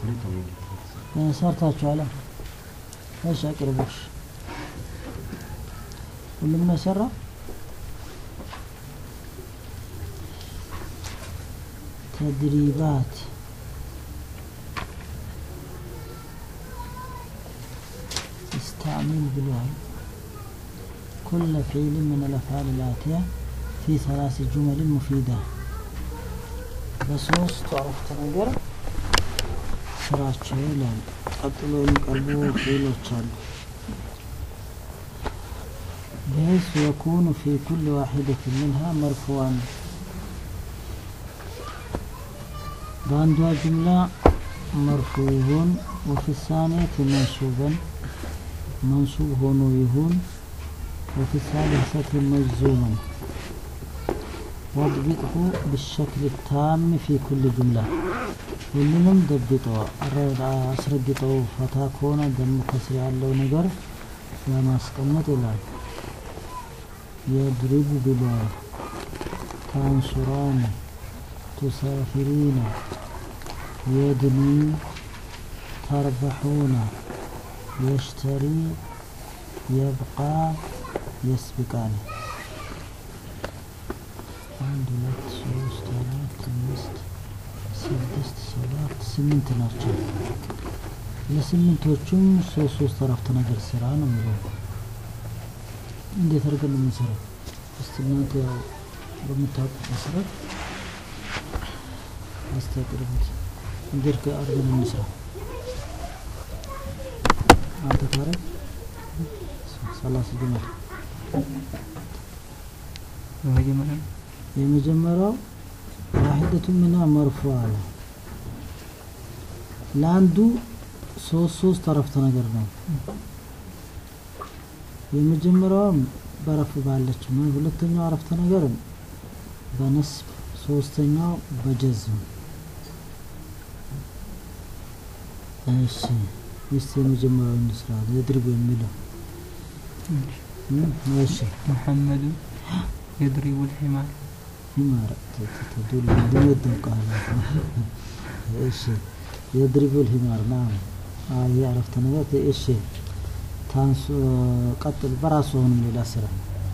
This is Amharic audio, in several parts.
ሰርታችኋል? እሺ አቅርቦሽ ሁሉም ነው የሰራው? ተድሪባት استعمل بالوعي كل فعل من الأفعال الآتية في ثلاث جمل مفيدة በሶስት አረፍተ ነገር ስራቸው ይላል። ቀጥሎ የሚቀርቡ ፊሎች አሉ። بحيث يكون في كل واحدة منها مرفوعا በአንዷ ጅምላ መርፉዑን ወፊ ሳኒየት መንሱበን መንሱብ ሆኖ ይሁን ወፊ ሳሊሰት መዙመን واضبطه بالشكل التام في كل جملة ሁሉንም ደብጠው አስረግጠው ፈታ ከሆነ ደም ከስር ያለው ነገር ለማስቀመጥ ይላል። የድሪቡ ብሏል። ታንሱራን ቱሳፊሪነ የድኒ ተርበሑነ የሽተሪ የብቃ የስብቃን አንድ ሁለት ሶስት አራት አምስት ስድስት ሰባት ስምንት ናቸው። ለስምንቶቹም ሶስት ሶስት አረፍተ ነገር ስራ ነው የሚለው። እንዴት አድርገን ነው የምንሰራው? እስቲ እናንተ ያው በምታውቁት መሰረት አስተቅርቡት። እንዴት አድርገን እንስራ? አንተ ታረግ ሰላሳ ጀመር በመጀመሪያ የመጀመሪያው ዋሂደቱ ሚና መርፉ አለ። ለአንዱ ሶስት ሶስት አረፍተ ነገር ነው። የመጀመሪያውም በረፍ ባለችው ነው። ሁለተኛው አረፍተ ነገር በነስብ፣ ሶስተኛው በጀዝም። እሺ እስቲ የመጀመሪያው እንስራ። የድርብ የሚለው እሺ محمد يضرب الحمار ሂማር ተዱል እንደመደው ቃል እሺ የድሪቡል ሂማር ናም አይ አረፍተ ነገር እሺ ታንሱ ቀጥል በራሱ አሁንም ሌላ ስራ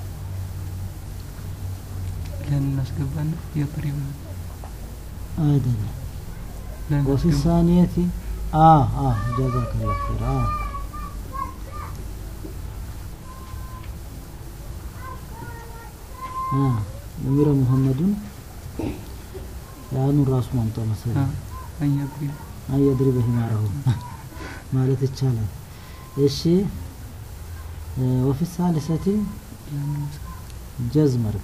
لن نسقبنا يضرب አይደለም لن وفي نسقب الثانية آه آه جزاك الله خير آه آه أمير محمد ያኑን ራሱ ማምጣው መሰለኝ آه. أن يضرب አን የድሪበ ሂማረሁ ማለት ይቻላል። እሺ እ ወፊ ሳሊሰቲ لن نسقب ጀዝመርክ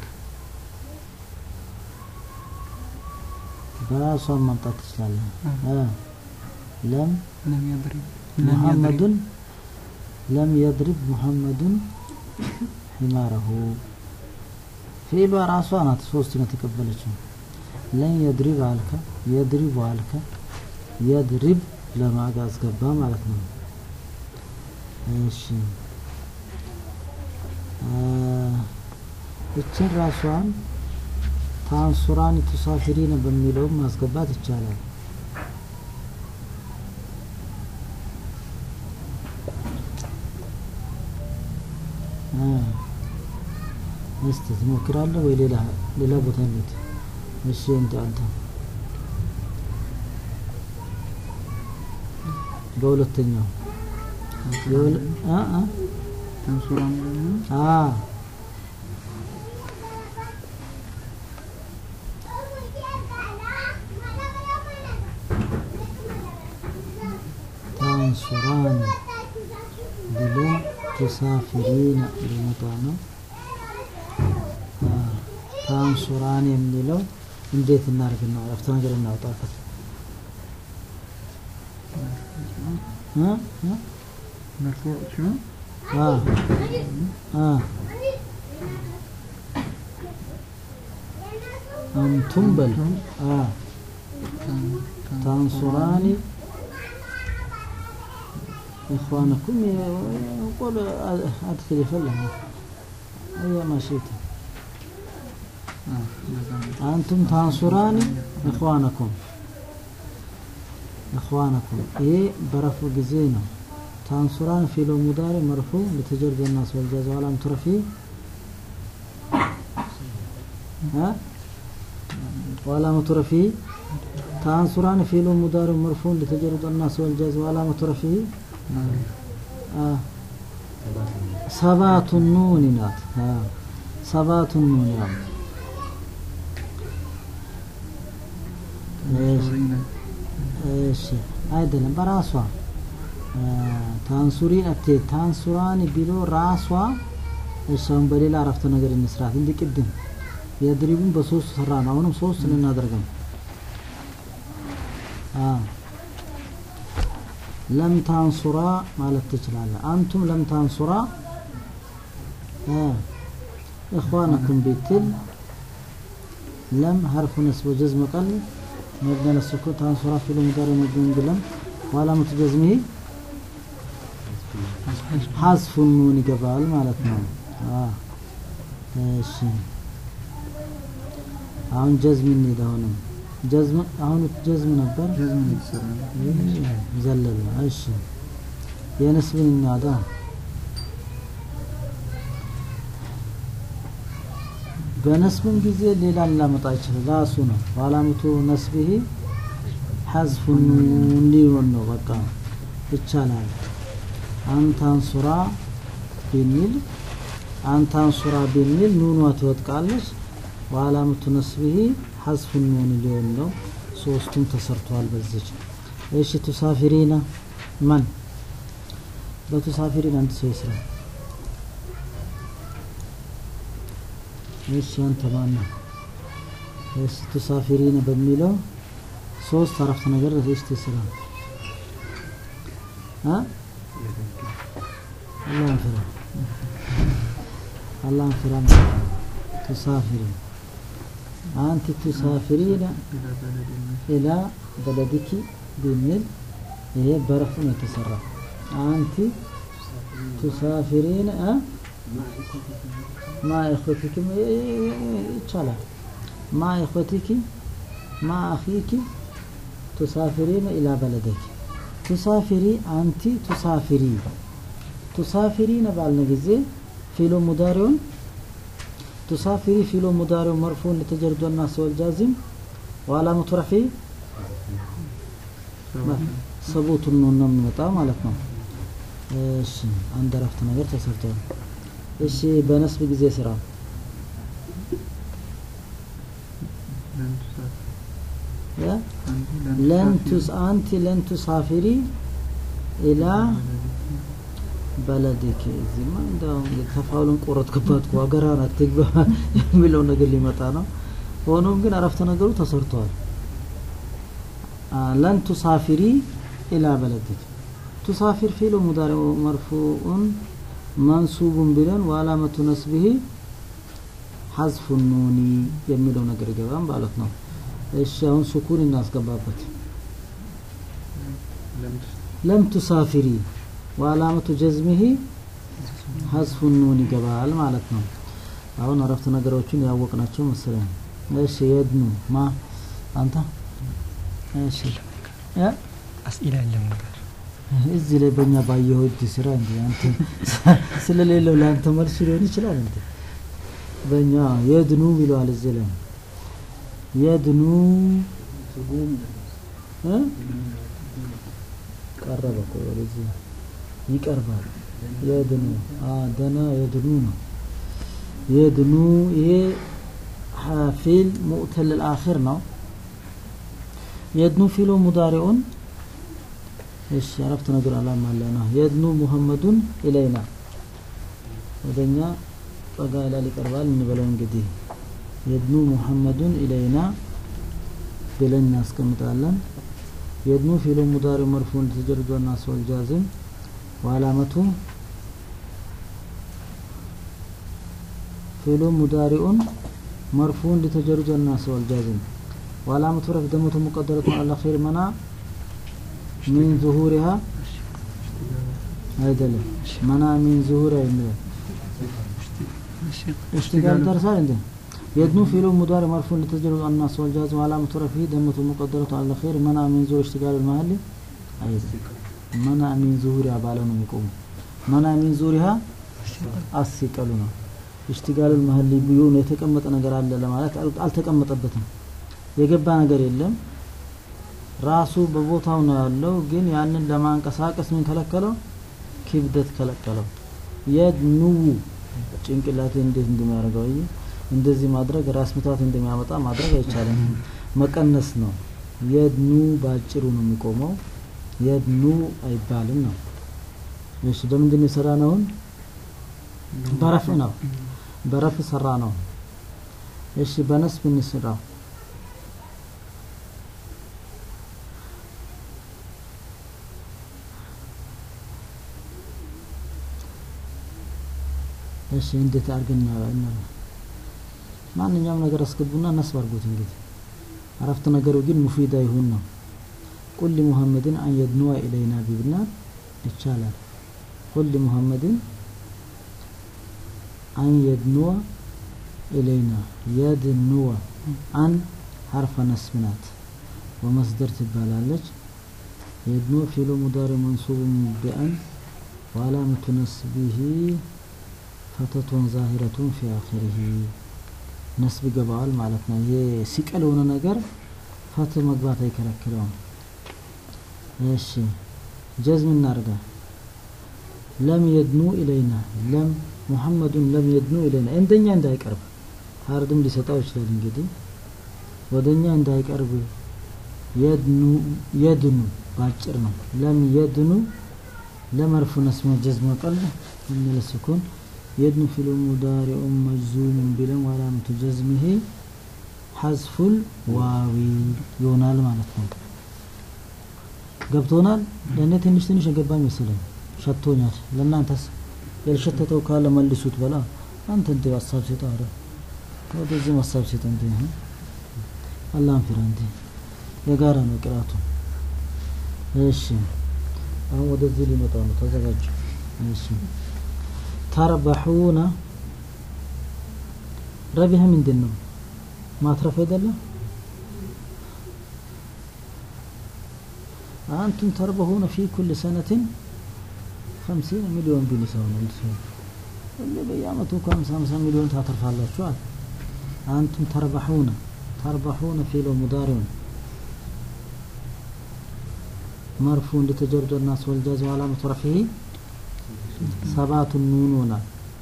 በራሷን ማምጣት ትችላለህ። እ ለም لم يضرب لم يضرب ሙሐመዱን ለም የድሪብ ሙሐመዱን ሂማረሁ ፊዕሏ ራሷ ናት ሶስቱን የተቀበለችው። ለን የድሪብ አልከ፣ የድሪቡ አልከ፣ የድሪብ ለማጋ አስገባ ማለት ነው። እሺ አ፣ እችን ራሷን ታንሱራን ቱሳፊሪን በሚለውም ማስገባት ይቻላል። አ፣ እስቲ ትሞክራለህ ወይ ሌላ ሌላ ቦታ እንሂድ? እሺ እንደ አንተ በሁለተኛው የሁለ- አ አ تنصران አ ታንሱራን ብሎ ቱሳፊሪን ሊመጣ ነው። አ፣ ታንሱራን የሚለው እንዴት እናድርግና አረፍተ ነገር እናውጣበት እ እ مرفوع شنو؟ አ አ አንቱም በል አ تن- تنصران إخوانكم يقول أدخل فلهم أي ما شئت آه. جزاك الله. أنتم تنصران إخوانكم እኽዋነኩም ይሄ በረፉ ጊዜ ነው ታንሱራን ፊሎ ሙዳሪ መርፉ ለተጀርድ الناس والجاز وعلامة رفعه ها وعلامة رفعه تانصران فعل مضارع مرفوع لتجرد الناس والجاز وعلامة رفعه آه. سبات النون نات آه. سبات النون نعم ايش ايش አይደለም በራሷ ታንሱሪን አቴ ታንሱራን ቢሎ ራሷ እሷን በሌላ አረፍተ ነገር እንስራት እንዲ ቅድም የድሪቡን በሶስት ሰራ ነው አሁንም ሶስት ልናደርገው ለም ታንሱራ ማለት ትችላለህ አንቱም ለም ታንሱራ እኽዋነኩም ቤትል ለም ሀርፉ ነስብ ወጀዝም ቀል مبنى للسكون تنصرف في المضارع مبني بلم وعلامة جزمه حذف النون قبال مالتنا اه እሺ አሁን ጀዝም እንሂድ አሁንም ጀዝም አሁን ጀዝም ነበር ጀዝም የተሰራ ነው። ዘለለ እሺ የነስብን እናዳ በነስብም ጊዜ ሌላ ላመጣ ይችላል ራሱ ነው ዋላምቱ ነስብህ ሐዝፉ ሊሆን ነው በቃ ይቻላል አንታን ሱራ ቢሚል አንታን ሱራ ቢሚል ኑኗ ትወጥቃለች ዋላምቱ ነስብህ ሐዝፉ ኑን ሊሆን ነው ሶስቱም ተሰርተዋል በዚች እሺ ቱሳፊሪና ማን በቱሳፊሪን አንድ ሰው ይስራ እሺ አንተ ማን ነህ? እሺ ቱሳፊሪን በሚለው ሶስት አረፍተ ነገር እስቲ ስራ አ አላህን ፍራ አላህን ፍራ ቱሳፊሪ አንተ ቱሳፊሪን ኢላ በለዲኪ በሚል ይሄ በረፍ ነው የተሰራ አንቲ ቱሳፊሪን አ ማ ኢኽወቲኪ ይቻላል ማ ኢኽወቲኪ ማ አኺኪ ቱሳፊሪነ ኢላ በለደኪ ቱሳፊሪ አንቲ ቱሳፊሪ ቱሳፊሪነ ባልነ ጊዜ ፊሎ ሙዳሪውን ቱሳፊሪ ፊሎ ሙዳሪው መርፉን ለተጀርዶ الناس والجازم وعلامة رفعه ሰቡት ነው የሚመጣ ማለት ነው እሺ አንድ አረፍተ ነገር ተሰርቷል እሺ በነስብ ጊዜ ስራ ለን ቱስ አንቲ ለን ቱሳፊሪ ኢላ በለዲክ እዚህማ እንደው ተፋውልን ቆረጥክባት እኮ ሀገራን አትግባ የሚለው ነገር ሊመጣ ነው ሆኖም ግን አረፍተ ነገሩ ተሰርተዋል ለን ቱሳፊሪ ኢላ በለዲክ ቱሳፊር ፊሉ ሙዳሪዑ መርፉኡን መንሱቡን ብለን ወአላመቱ ነስቢሂ ሐዝፉ ኑኒ የሚለው ነገር ይገባል ማለት ነው። እሺ አሁን ሱኩን እናስገባበት። ለም ቱሳፊሪ ወአላመቱ ጀዝሚሂ ሐዝፉ ኑን ይገባል ማለት ነው። አሁን አረፍተ ነገሮችን ያወቅናቸው መሰለኝ። እሺ የድኑ ማ አንተ እሺ ያ አስኢላ የለም ነበር እዚህ ላይ በእኛ ባየኸው እጅ ስራ እንዲ አንተ ስለሌለው ለአንተ መልስ ሊሆን ይችላል እንዴ በእኛ የድኑ ይለዋል እዚህ ላይ የድኑ እ ቀረበ እኮ ወደዚህ ይቀርባል የድኑ አ ደና የድኑ ነው የድኑ ይሄ ፊል ሙእተል الآخر ነው የድኑ ፊሉ ሙዳሪዑን እሺ አረፍተ ነገር አላማ አለና የድኑ ሙሐመዱን ኢለይና ወደኛ ጠጋ ይላል ይቀርባል እንበለው እንግዲህ የድኑ ሙሐመዱን ኢለይና ብለን እናስቀምጣለን የድኑ ፊሉ ሙዳሪ መርፉን ተጀርዶ الناس والجازم وعلامة ፊሉ ሙዳሪኡን مرفوع لتجرد الناس والجازم وعلامة رفع دمة مقدرة على الأخير منع من ظهورها አይደለም መና ሚን ዙሁር የሚለው እሽትጋል ደርሳል እንዴ يدنو فعل مضارع مرفوع لتسجيل الناس والجاز وعلامة رفعه دمة مقدرة على الخير منع من ظهور اشتغال المحل أيضا منع من ظهورها بالون يقوم منع من ظهورها አስቀሉ ነው እሽትጋል መሀል ቢሆን የተቀመጠ ነገር አለ ለማለት አል- አልተቀመጠበትም የገባ ነገር የለም ራሱ በቦታው ነው ያለው ግን ያንን ለማንቀሳቀስ ምን ከለከለው ክብደት ከለከለው የድኑ ጭንቅላት እንዴት እንደሚያደርገው አየህ? እንደዚህ ማድረግ ራስ ምታት እንደሚያመጣ ማድረግ አይቻልም መቀነስ ነው የድኑ ባጭሩ ነው የሚቆመው የድኑ አይባልም ነው እሺ በምንድን ነው የሰራ ነውን በረፍ ነው በረፍ ሰራ ነው እሺ በነስብ እንስራ እሺ እንዴት አድርገን እና ማንኛውም ነገር አስገቡና ነስብ አድርጉት እንግዲህ አረፍተ ነገሩ ግን ሙፊዳ ይሁን ነው ቁል ሙሐመድን አን የድኑዋ ኢለይና ቢብና ይቻላል ቁል ሙሐመድን አን የድኑዋ ኢለይና የድኑዋ አን ሐርፈ ነስብ ናት ወመስደር ትባላለች የድኑዋ ፊሉ ሙዳሪ መንሱብ ቢአን ወዓላመቱ ነስቢሂ ፈተቱን ዛሂረቱን ፊ አኺሪሂ ነስብ ይገባዋል ማለት ነው ይሄ ሲቀል የሆነ ነገር ፈትህ መግባት አይከለክለውም እሺ ጀዝም እናርጋ ለም የድኑ ኢለይና ለም ሙሐመዱን ለም የድኑ ኢለይና እንደኛ እንዳይቀርብ ሀርድም ሊሰጣው ይችላል እንግዲህ ወደኛ እንዳይቀርብ የድኑ የድኑ ባጭር ነው ለም የድኑ ለመርፉ ነስመ ጀዝመ ቀል من السكون يدن في المضارع مجزوم بلم وعلامة جزمه حذف الواو ይሆናል ማለት ነው ገብቶናል ለእኔ ትንሽ ትንሽ የገባኝ መሰለኝ ሸቶኛል ለእናንተስ ያልሸተተው ካለ መልሱት በላ አንተ እንደ ሀሳብ ሴጣ አረ ወደዚህ ሀሳብ ሴጣ እንደ አላህን ፍራ እንደ የጋራ ነው ቅራቱ እሺ አሁን ወደዚህ ሊመጣ ነው ተዘጋጁ እሺ ተርበሑነ ረቢህ ምንድን ነው ማትረፍ አይደለም አንቱም ተርበሑነ ፊ ኩል ሰነትን خمسين ሚሊዮን ቢል ሰው ነው ሰው ሁሌ በየአመቱ እኮ ሀምሳ ሀምሳ ሚሊዮን ታተርፋላችኋል አንቱም ተርበሑነ ተርበሑነ ፊሎ ሙዳሪውን مرفوع لتجرد الناس والجاز وعلامة رفعه سبعة النون هنا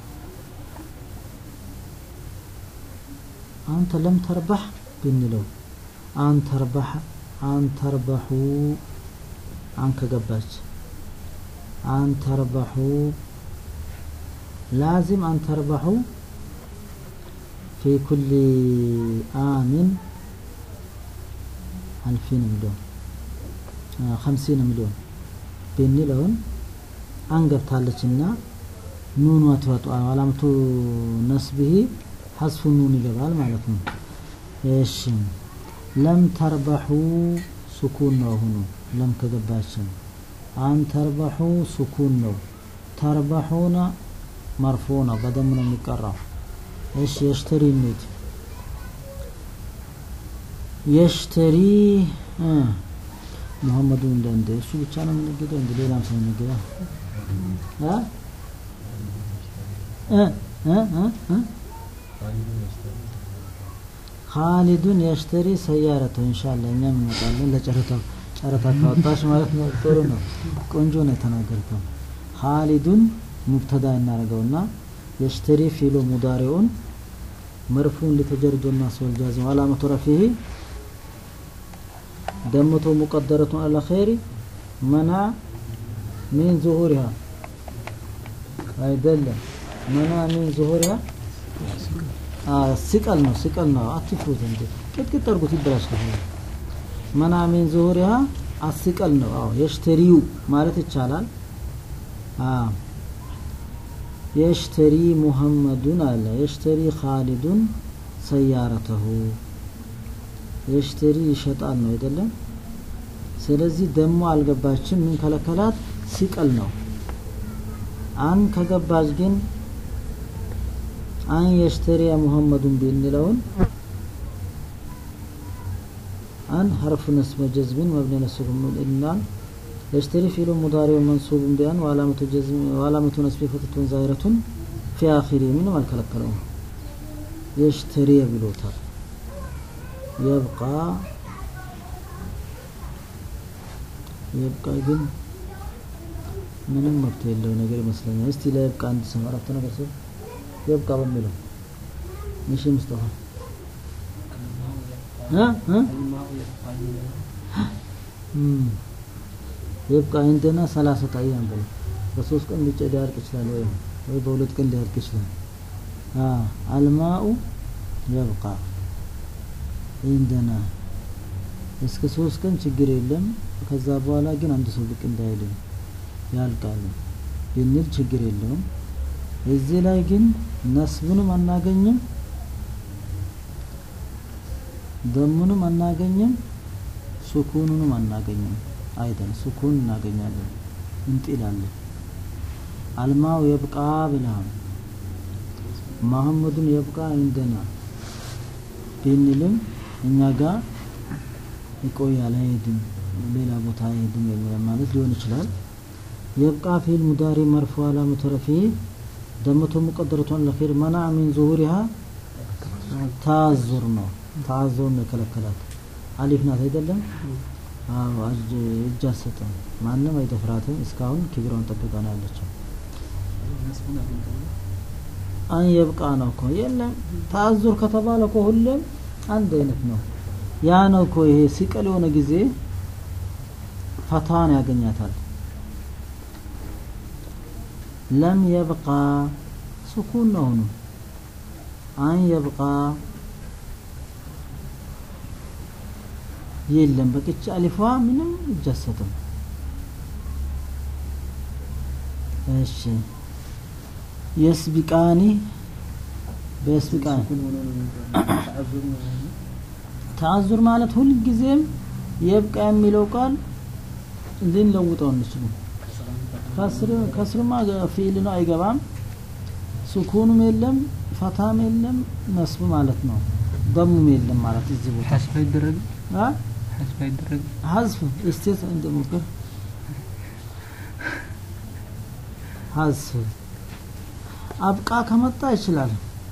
أنت لم تربح بنلو أن تربح أن تربحوا عنك قباش أن تربحوا لازم أن تربحوا في كل عام ألفين مليون خمسين مليون بنلون አንገብታለችና ኑኗ ትወጣ አላምቱ ነስብህ ሐስፉ ኑን ይገባል ማለት ነው እሺ ለም ተርበሑ ሱኩን ነው አሁኑ ለም ከገባችን አን ተርበሑ ሱኩን ነው ተርበሑና መርፎ ነው በደም ነው የሚቀራው እሺ የሽተሪ ሚት የሽተሪ ሙሐመዱ እንደ እንደ እሱ ብቻ ነው የሚነገደው እንደ ሌላም ሰው ይነገዳል ካሊዱን የሽተሪ ሰያረተ ኢንሻአላህ እኛም እንመጣለን ለጨረታው ጨረታ ካወጣሽ ማለት ነው ጥሩ ነው ቆንጆ ነው የተናገርከው ካሊዱን ሙብተዳ እናደርገውና የሽተሪ ፊሎ ሙዳሪውን مرفوع لتجرد الناس والجازم وعلامة رفعه دمته مقدرة على خير منع من ظهورها አይደለም መና ምን ዙሁሪያ ስቀል ነው ስቀል ነው አትፍሩት እንዴ ቅጥቅጥ አድርጉት ይበላሽ ከሆነ መና ምን ዙሁሪያ አስቀል ነው አዎ የሽተሪው ማለት ይቻላል አዎ የሽተሪ ሙሐመዱን አለ የሽተሪ ኻሊዱን ሰያረተሁ የሽተሪ ይሸጣል ነው አይደለም ስለዚህ ደሞ አልገባችም ምን ከለከላት ሲቀል ነው አን ከገባች ግን አን የሽተሪያ ሙሐመዱን ብንለውን አን ሐርፍ ነስበ ጀዝምን መብኒ ነስብም ኢላን የሽተሪ ፊሉ ሙዳሪው መንሱብን ቢያን ወአላመቱ ጀዝም ወአላመቱ ነስቢ ፈትቱን ዛሂረቱን ፊ አኺሪ ምንም አልከለከለውም የሽተሪ ብሎታል የብቃ የብቃ ግን ምንም መብት የለው ነገር ይመስለኛል እስቲ ለየብቃ አንድ ሰው አረፍተ ነገር ሰው የብቃ በሚለው እሺ ሙስጠፋ እ እ እም የብቃ እንደና ሰላሳ አያም ብሎ በሶስት ቀን ብቻ ሊያልቅ ይችላል ወይ ወይ በሁለት ቀን ሊያልቅ ይችላል አ አልማኡ የብቃ እንደና እስከ ሶስት ቀን ችግር የለም ከዛ በኋላ ግን አንድ ሰው ብቅ እንዳይልም ያልቃል ብንል ችግር የለውም እዚህ ላይ ግን ነስብንም አናገኝም ደሙንም አናገኝም ሱኩኑንም አናገኝም አይደል ሱኩን እናገኛለን እንጥላለን አልማው የብቃ ብለሃል መሐመዱን የብቃ እንደና ብንልም እኛ ጋር ይቆያል አይሄድም ሌላ ቦታ አይሄድም የሚል ማለት ሊሆን ይችላል የብቃ ፊል ሙዳሪ መርፎ አላመቱ ረፊዕ ደመቶ ሙቀደረቷን ለኺር መና ሚን ዙሁሪሃ ታዙር ነው ታዙር ነው የከለከላት አሊፍ ናት አይደለም አዎ እጅ አትሰጥም ማንም አይደፍራትም እስካሁን ክብሯን ጠብቃ ነው ያለችው አን የብቃ ነው እኮ የለም ታዙር ከተባለ እኮ ሁሌም አንድ አይነት ነው ያ ነው እኮ ይሄ ሲቀል የሆነ ጊዜ ፈታዋን ያገኛታል ለም የብቃ ሱኩን ነው አሁኑ አን የብቃ የለም በቅች አሊፏ ምንም እጅ አትሰጥም እሺ የስቢቃኒ በስቢቃኒ ተአዙር ማለት ሁልጊዜም የብቃ የሚለው ቃል ልንለውጠው እንችሉ ከስርማ ፊል ነው አይገባም ሱኩኑም የለም ፈታም የለም ነስብ ማለት ነው ደሙም የለም ማለት እዚህ ቦታ ሐስብ አይደረግም አ ሐስብ አይደረግም ሐዝፍ እስቴት እንደሞከር ሐዝፍ አብቃ ከመጣ ይችላል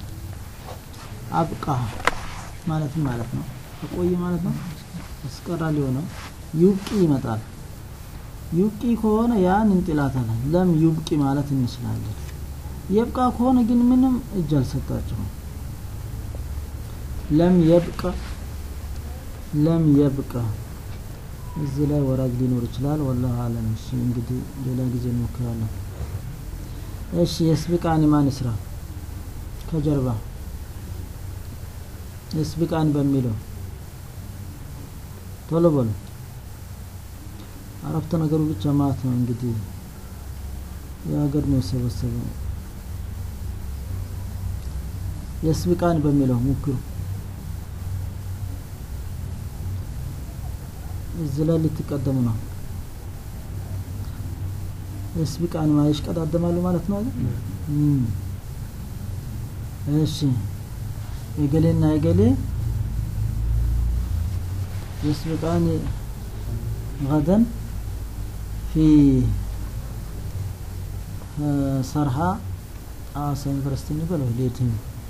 አብቃ ማለት ማለት ነው ቆይ ማለት ነው አስቀራ ሊሆነው ዩብቂ ይመጣል ዩብቂ ከሆነ ያን እንጥላታለን ለም ዩብቂ ማለት እንችላለን የብቃ ከሆነ ግን ምንም እጅ አልሰጣቸውም ለም የብቀ ለም የብቀ እዚህ ላይ ወራጅ ሊኖር ይችላል ወላሁ አለም እሺ እንግዲህ ሌላ ጊዜ እንሞክራለን እሺ የስብቃኒ ማን ይስራ ከጀርባ የስብቃኒ በሚለው ቶሎ በሉ አረፍተ ነገሩ ብቻ ማለት ነው እንግዲህ የሀገር ነው የሰበሰበው የስብቃን በሚለው ሞክሩ እዚህ ላይ ልትቀደሙ ነው የስብቃን ማየሽ ቀዳደማሉ ማለት ነው አይደል እሺ የገሌና የገሌ يسبقان غدا في صرحة ሐዋሳ ዩኒቨርሲቲ እንበለው ሌትም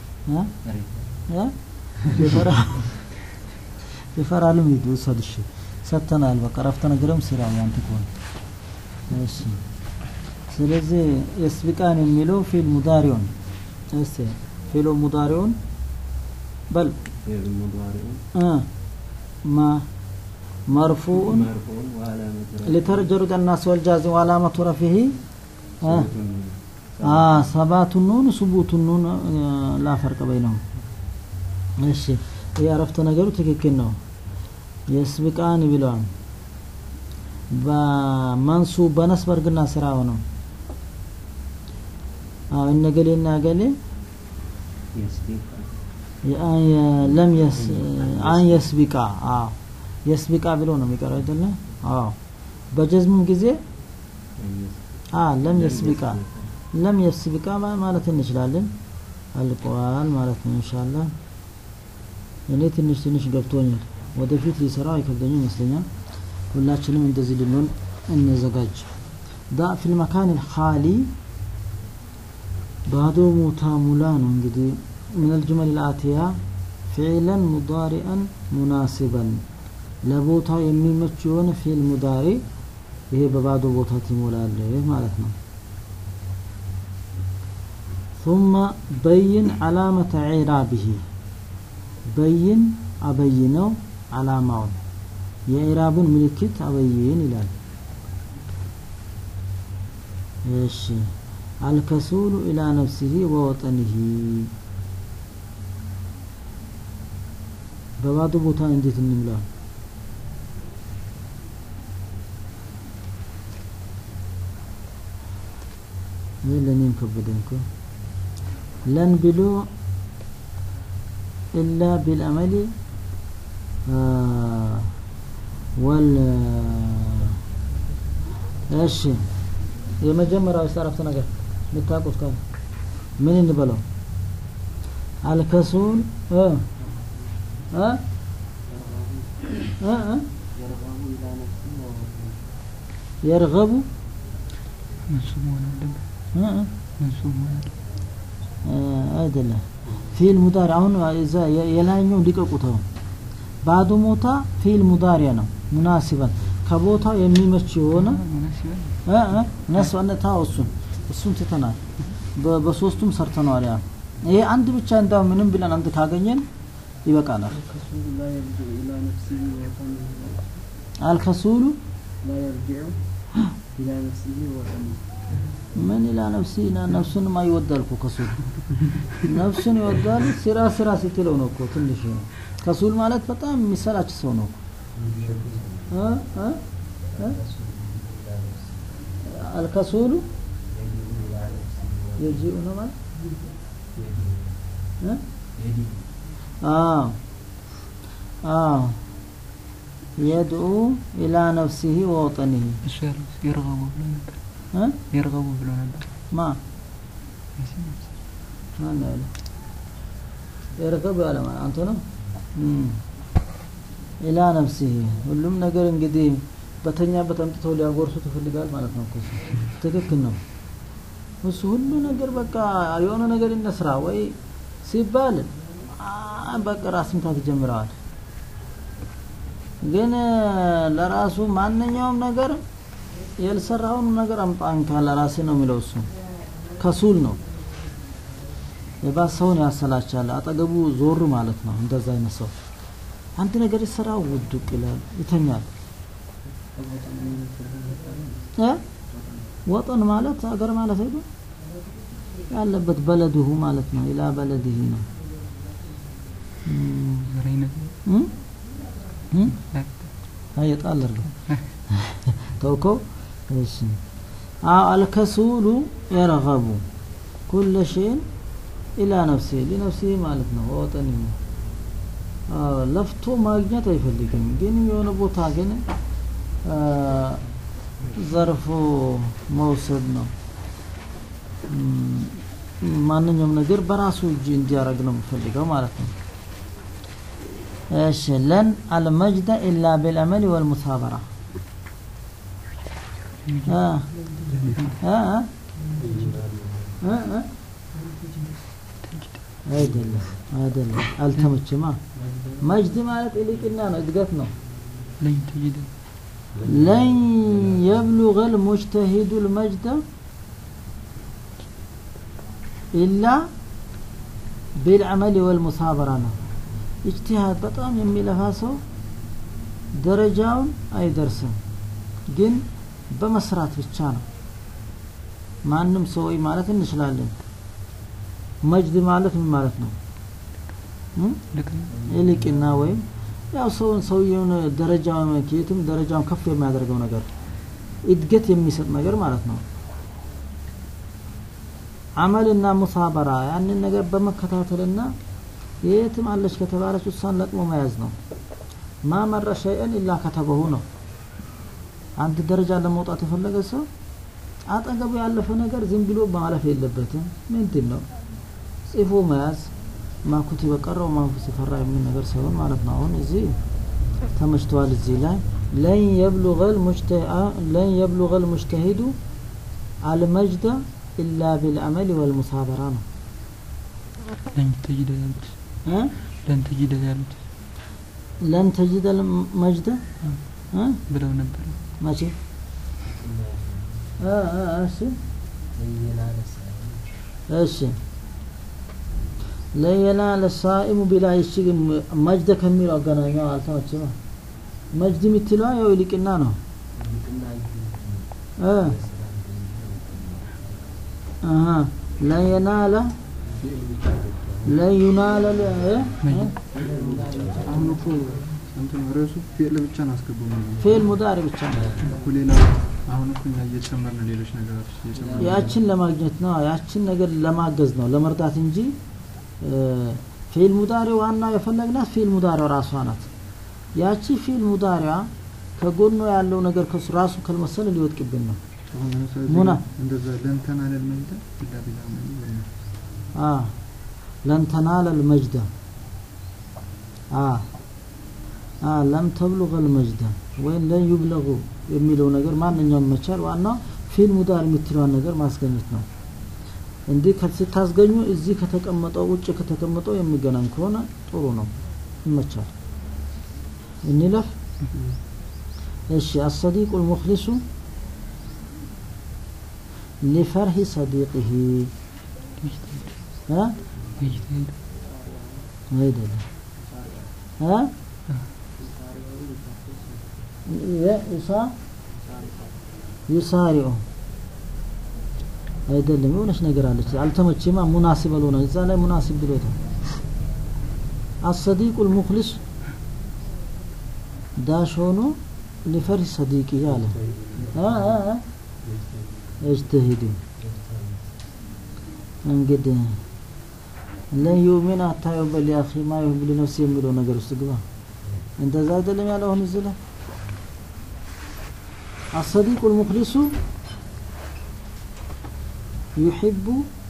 ይፈራልም ሂዱ ውሰድ እሺ ሰጥተናል በቃ ረፍተ ነገርም ስራ ያንተ ከሆነ እሺ ስለዚህ የስቢቃን የሚለው ፊል ሙዳሪውን እስቲ ፊሉ ሙዳሪውን በል እ ما مرفوع لترجر الناس والجازم وعلامة رفعه آه. آه ثبات النون ثبوت النون لا فرق بينهم እሺ ያረፍተ ነገሩ ትክክል ነው የስብቃን ብለዋል በመንሱብ በነስብ እርግና ስራ ሆነው አዎ እነገሌና ገሌ ለም የስ አን የስቢቃ አዎ የስቢቃ ብሎ ነው የሚቀረው አይደለ አዎ በጀዝሙም ጊዜ አ ለም የስቢቃ ለም የስቢቃ ማለት እንችላለን አልቀዋል ማለት ነው ኢንሻአላህ እኔ ትንሽ ትንሽ ገብቶኛል ወደፊት ሊሰራው አይከብደኝም ይመስለኛል ሁላችንም እንደዚህ ልንሆን እንዘጋጅ ዳ ፊል መካን الخالي ባዶ ቦታ ሙላ ነው እንግዲህ من الجمل الآتية فعلا مضارئا مناسبا ለቦታው የሚመች የሆነ ፊል ሙዳሪ ይሄ በባዶ ቦታ ትሞላለህ ማለት ነው ثم بين علامة عرابه በይን አበይነው አላማውን የኢራቡን ምልክት አበይን ይላል እሺ አልከሱሉ ኢላ ነፍሲሂ ወወጠኒሂ በባዶ ቦታ እንዴት እንምላ ይህ ለእኔም ከበደኝ እኮ ለን ብሎ ኢላ ቢልአመሊ ወል እሺ የመጀመሪያው አረፍተ ነገር የምታውቁት ካለ ምን እንበለው አልከሱል እ እ እ እ የርገቡ منصوب مሆን አለበት እ እ منصوب መሆን አለበት አይደለም ፊል ሙዳሪ አሁን እዛ የላይኛው ሊቀቁት አሁን ባዶ ሞታ ፊል ሙዳሪያ ነው ሙናሲበን ከቦታው የሚመች የሆነ ሙናሲበን ነስበነታ እሱን እሱን ትተናል በሶስቱም ሰርተነዋል ያ ይሄ አንድ ብቻ እንዳው ምንም ብለን አንድ ካገኘን ይበቃናል الكسول لا يرجع إلى نفسه وطنه አልከሱሉ لا يرجع إلى نفسه وطنه ምን ኢላ ነፍሲ ነፍሱን አይወዳል እኮ ከሱል ነፍሱን ይወዳል ስራ ስራ ስትለው ነው እኮ ትንሽ ነው ከሱል ማለት በጣም የሚሰላች ሰው ነው እ እ እ አልከሱሉ የጂኡ ነው ማለት እ አዎ አዎ የድኡ ኢላ ነፍሲሂ ወወጠኒሂ እሱ ያለው የርገቡ ብሎ ነበር እ የርገቡ ብሎ ነበር ማ ማን ነው ያለው የረከብ ያለ ማን አንተ ነው እም ኢላ ነፍሲሂ ሁሉም ነገር እንግዲህ በተኛበት አምጥተው ሊያጎርሱት ይፈልጋል ማለት ነው እኮ እሱ። ትክክል ነው እሱ ሁሉ ነገር በቃ የሆነ ነገር ይነስራ ወይ ሲባል አ- በቃ ራስ ምታት ይጀምረዋል ግን ለራሱ ማንኛውም ነገር ያልሰራውን ነገር አምጣ እንካ ለራሴ ነው የሚለው እሱ ከሱል ነው የባሰውን ያሰላቻል አጠገቡ ዞር ማለት ነው እንደዛ አይነት ሰው አንድ ነገር ይሰራ ውድቅ ይላል ይተኛል እ ወጠን ማለት አገር ማለት አይደል ያለበት በለድሁ ማለት ነው ኢላ በለድህ ነው እም፣ ዘረይነት እም? እም? አይ ጣል አድርገው ተውከው እሺ አዎ አልከሱሉ የረገቡ ኩለ ሸይን ኢላ ነፍሲ ሊነፍሲ ማለት ነው ወጠን አዎ ለፍቶ ማግኘት አይፈልግም ግን የሆነ ቦታ ግን አ፣ ዘርፎ መውሰድ ነው እም፣ ማንኛውም ነገር በራሱ እጅ እንዲያደርግ ነው የምፈልገው ማለት ነው ايش لن المجد الا بالعمل والمثابره ها ها ها ها ها አይደለም አይደለም አልተመችማ መጅድ ማለት ኢሊቅና ነው እድገት ነው ለኝ ተጅደ ለን የብሉغ المجتهد المجد إلا بالعمل والمثابرة ነው ኢጅቲሃድ በጣም የሚለፋ ሰው ደረጃውን አይደርስም ግን በመስራት ብቻ ነው ማንም ሰው ወይ ማለት እንችላለን መጅድ ማለት ምን ማለት ነው እም? ልክ ነው ይልቅና ወይም ያው ሰውን ሰውየውን ደረጃውን ከየትም ደረጃውን ከፍ የሚያደርገው ነገር እድገት የሚሰጥ ነገር ማለት ነው አመልና ሙሳበራ ያንን ነገር በመከታተልና የትም አለች ከተባለች እሷን ለቅሞ መያዝ ነው ማ መረ ሸይአን ኢላ ከተበሁ ነው አንድ ደረጃ ለመውጣት የፈለገ ሰው አጠገቡ ያለፈ ነገር ዝም ብሎ ማለፍ የለበትም ምንድን ነው ጽፎ መያዝ ማኩት በቀረው ማኩት ሲፈራ የሚል ነገር ሳይሆን ማለት ነው። አሁን እዚህ ተመችተዋል። እዚህ ላይ ለን የብሉገል ለን የብሉገል ሙጅተሂዱ አልመጅደ ኢላ ቢልአመል ወልሙሳበራ ነው ለን ተጅደ ያሉት እ? ለን ተጅደ ያሉት ለን ተጅደ መጅደ እ? ብለው ነበር። መቼ እ፣ እ፣ እሺ እሺ ለየናለ ሳኢሙ ቢላ እሺ ግን መጅደ ከሚለው አገናኛው አልተመቸማ መጅድ የምትለዋ ያው ይልቅና ነው እ አሀ ለየናለ ለዩናለ ለ- እ? እ? አሁን እኮ እንትን ርዕሱ ፊዕል ብቻ ነው አስገባው ነው ፊዕል ሙዳሪ ብቻ ነው እኮ ሌላ አሁን እኮ እኛ እየጨመርን ሌሎች ነገሮች እየጨመርን ያችን ለማግኘት ነው ያችን ነገር ለማገዝ ነው ለመርዳት እንጂ እ፣ ፊዕል ሙዳሪ ዋና የፈለግናት ፊዕል ሙዳሪዋ ራሷ ናት ያቺ ፊዕል ሙዳሪዋ ከጎኗ ያለው ነገር ከሱ ራሱ ካልመሰለ ሊወድቅብን ነው አሁን ለምሳሌ ሙና። እንደዛ ለንተና ለልመንተ ኢላ ቢላ ማለት ነው አ ለን ተናለ ልመጅደ አ አ ለም ተብሉገ ልመጅደ ወይም ለን ዩብለጉ የሚለው ነገር ማንኛውም መቻል ዋናው ፊል ሙዳር የምትለዋን ነገር ማስገኘት ነው። እንዲህ ከ- ስታስገኙ እዚህ ከተቀመጠው ውጭ ከተቀመጠው የሚገናኝ ከሆነ ጥሩ ነው፣ ይመቻል። እንለፍ። እሺ አሰዲቁ ልሙክሊሱ ሊፈርሂ ሰዲቅህ እ ይጅተሂድ አይደለም እ የኢሳ ዩሳሪኦ አይደለም የሆነች ነገር አለች አልተመቼማ ሙናሲብ አልሆነ እዛ ላይ ሙናሲብ ብሎታል አሰዲቁ ልሙክሊስ ዳሽ ሆኖ ሊፈርህ ሰዲቅ አለ እ እ እ እጅተሂዱ እንግዲህ ለን ዩሚን አታ ዩበል አኺ ማ ዩህብ ሊነፍሲ የሚለው ነገር ውስጥ ግባ እንደዛ አይደለም ያለው አሁን እዚህ ላይ አሰዲቁ ልሙክሊሱ ዩሒቡ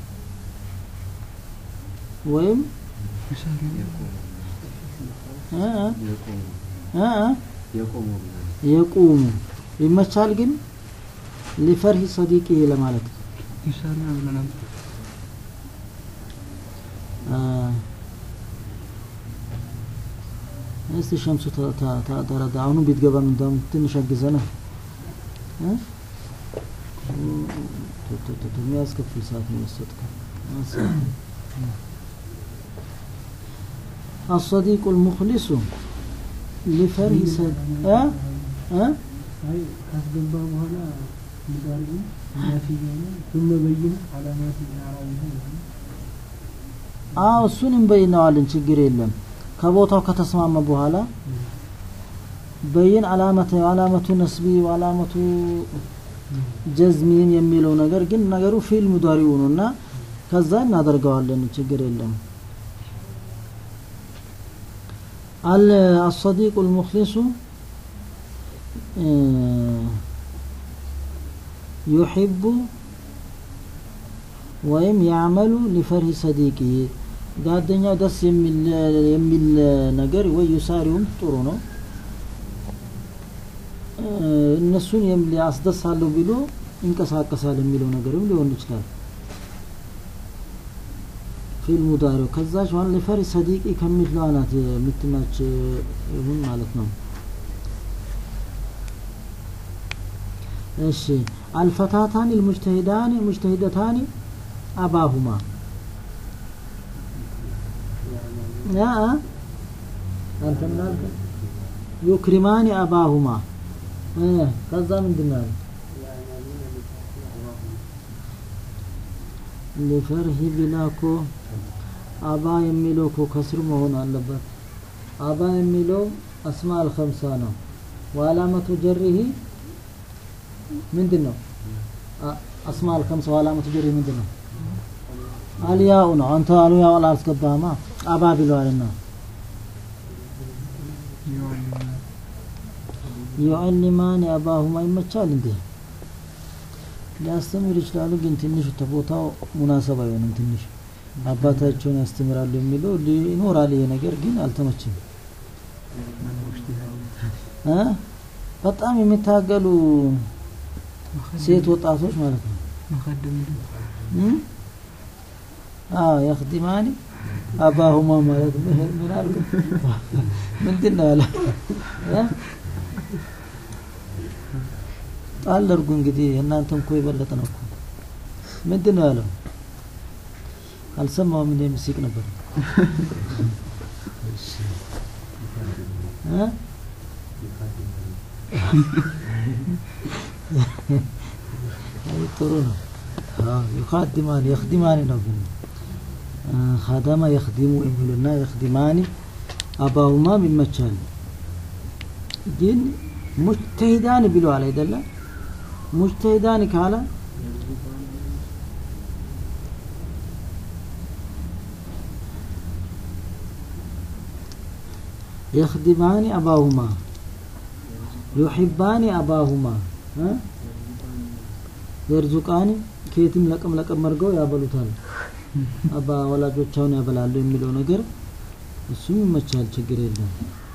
ወይም ይሳሪ እ እ እ የቁሙ ይመቻል ግን ሊፈርሂ ሰዲቂ ለማለት ይሳሪ ብለው ነበር። አ፣ እስቲ ሸምሱ ተ- ተ- ተ- ተረዳ አሁኑ ቢትገባም እንደውም ትንሽ አግዘና እ? ቶ- ቶ- ቶ- ቶ፣ የሚያስከፍል ሰዓት ነው የወሰድከው الصديق المخلص لفرح سد እ እ አይ ካስገባ በኋላ ሙዳሪ ናፊ የሆነ ثم በይን አላማት አራዊህ አዎ እሱን እንበይነዋለን ችግር የለም ከቦታው ከተስማማ በኋላ በይን አላመተ አላመቱ ነስቢ አላመቱ ጀዝሚን የሚለው ነገር ግን ነገሩ ፊል ሙዳሪው ነው እና ከዛ እናደርገዋለን ችግር የለም አል አሰዲቁ ልሙክሊሱ ዩሒቡ ወይም ያዕመሉ ሊፈርሂ ሰዲቂ ጓደኛው ደስ የሚል የሚል ነገር ወይ ዩሳሪውም ጥሩ ነው እ፣ እነሱን የም- ሊያስደሳለሁ ብሎ ይንቀሳቀሳል የሚለው ነገርም ሊሆን ይችላል ፊልሙ ዳሪው ከዛች ዋን ሊፈርሂ ሰዲቂ ከሚለው ናት የምትማች ይሁን ማለት ነው እሺ አልፈታታኒ ልሙጅተሂዳኒ ሙጅተሂደታኒ አባሁማ ያ አንተ ምን አልክ? ዩክሪማኒ አባሁማ እ ከዛ ምንድን ነው ያለው? ሊፈርሂ ቢላ እኮ አባ የሚለው እኮ ከስር መሆን አለበት። አባ የሚለው አስማ አልኸምሳ ነው። ወአላመቱ ጀሪሂ ምንድን ነው? አ- አስማ አልኸምሳ ወአላመቱ ጀሪሂ ምንድን ነው? አልያው ነው። አንተ አልያው አላስገባህማ አባ ብለዋልና ዩዓሊማን አባሁማ ይመቻል እንዴ? ሊያስተምር ይችላሉ፣ ግን ትንሽ ተቦታው ሙናሰብ አይሆንም። ትንሽ አባታቸውን ያስተምራሉ የሚለው ይኖራል። ይሄ ነገር ግን አልተመቸም። እ በጣም የሚታገሉ ሴት ወጣቶች ማለት ነው። መኸደም እም? አዎ የኽዲማኒ አባሁማ ማለት ምን ምን አልኩ? ምንድን ነው ያለ እ? ጣል አድርጉ እንግዲህ እናንተም እኮ የበለጠ ነው እኮ ምንድን ነው ያለው? አልሰማውም። እንደ ምስቅ ነበር እ? አይ ጥሩ ነው። አዎ ይኻድማኒ የኽዲማኒ ነው ግን እ፣ ኸደመ የኽዲሙ የሚሉና የኽዲማኒ አባሁማም ይመቻል። ግን ሙጅተሂዳን ብለዋል አይደለም? ሙጅተሂዳን ካለ የኽዲማኒ አባሁማ ዩሒባኒ አባሁማ እ? የርዙቃኒ ከየትም ለቀም ለቀም አድርገው ያበሉታል። አባ ወላጆቻውን ያበላሉ የሚለው ነገር እሱም ይመቻል፣ ችግር የለም።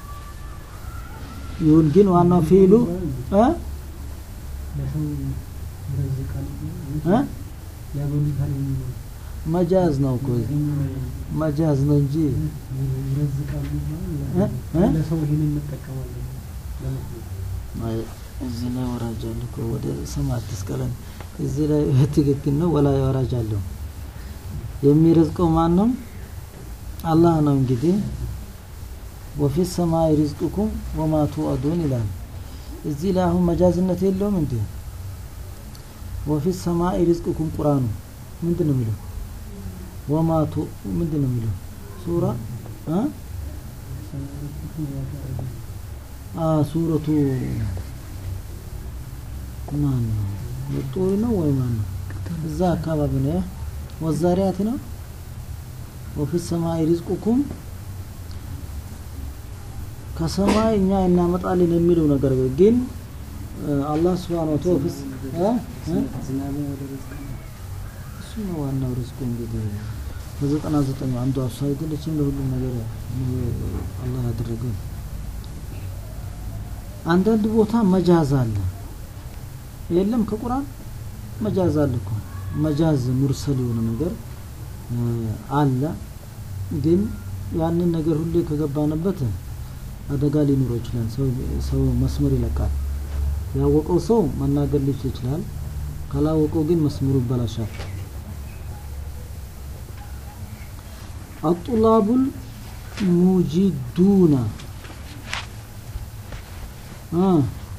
ይሁን ግን ዋናው ፊሉ እ ለሰው ይረዝቃል እ ያበሉታል የሚለው መጃዝ ነው እኮ መጃዝ ነው እንጂ ይረዝቃሉ እ? እ? ለሰው ይሄንን እንጠቀማለን ለመስሎት አይ፣ እዚህ ላይ ወራጅ አለ እኮ ወደ ሰማይ አትስቀለን። እዚህ ላይ ትክክል ነው። ወላ ወራጅ አለው። የሚረዝቀው ማን ነው? አላህ ነው። እንግዲህ ወፊ ሰማይ ሪዝቁኩም ወማ ቱአዱን ይላል። እዚህ ላይ አሁን መጃዝነት የለውም እንዴ? ወፊ ሰማይ ሪዝቁኩም ቁርአኑ ምንድን ነው የሚለው? ወማ ቱ ምንድን ነው የሚለው? ሱራ እ አ ሱረቱ ማን ነው? የጡሪ ነው ወይ ማን ነው? እዛ አካባቢ ነው። ያ ወዛሪያት ነው። ወፊ ሰማይ ሪዝቁኩም ከሰማይ እኛ እናመጣለን የሚለው ነገር ግን እ፣ አላህ ስብሐነ ወተዓላ ወፊ ስ- እ? እ? ዝናብን ወደ ርዝቅ እሱ ነው ዋናው ሪዝቁ እንግዲህ በዘጠና ዘጠኝ አንዷ እሷ አይደለችም ለሁሉም ነገር አላህ ያደረገው። አንዳንድ ቦታ መጃዝ አለ የለም ከቁርአን መጃዝ አለ እኮ መጃዝ ሙርሰል የሆነ ነገር እ፣ አለ ግን ያንን ነገር ሁሌ ከገባንበት አደጋ ሊኖረው ይችላል። ሰው ሰው መስመር ይለቃል። ያወቀው ሰው መናገር ሊችል ይችላል። ካላወቀው ግን መስመሩ ይበላሻል። አጡላቡል ሙጂዱና አ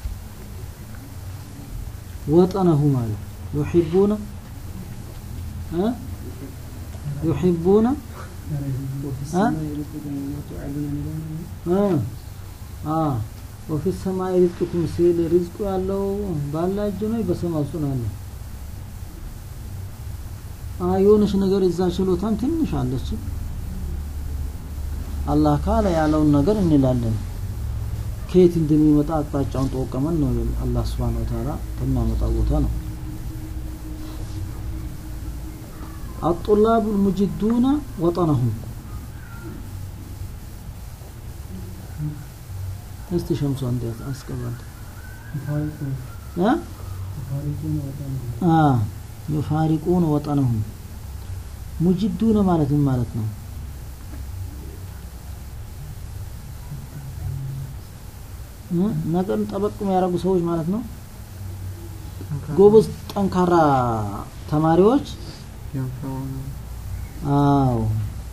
ወጠነሁ ማለት ዩሒቡነ አ ዩሒቡነ አ አ አ ወፊ ሰማይ ሪዝቁኩም ሲል ሪዝቁ ያለው ባላ እጅ ነው በሰማይ ውስጥ ነው ያለው። አ የሆነች ነገር እዛ ችሎታም ትንሽ አለች። አላህ ካለ ያለውን ነገር እንላለን። ከየት እንደሚመጣ አቅጣጫውን ጠወቀመን ነው አላህ Subhanahu Wa Ta'ala ከሚያመጣው ቦታ ነው። الطلاب المجدون وطنهم እስቲ ሸምሱ አንድ አስቀባል ይፋሪቁን አ ይፋሪቁን ወጣን አ يفارقون وطنهم ሙጅዱነ ማለት ምን ማለት ነው? እ? ነገርን ጠበቅ የሚያደርጉ ሰዎች ማለት ነው። ጎበዝ ጠንካራ ተማሪዎች አዎ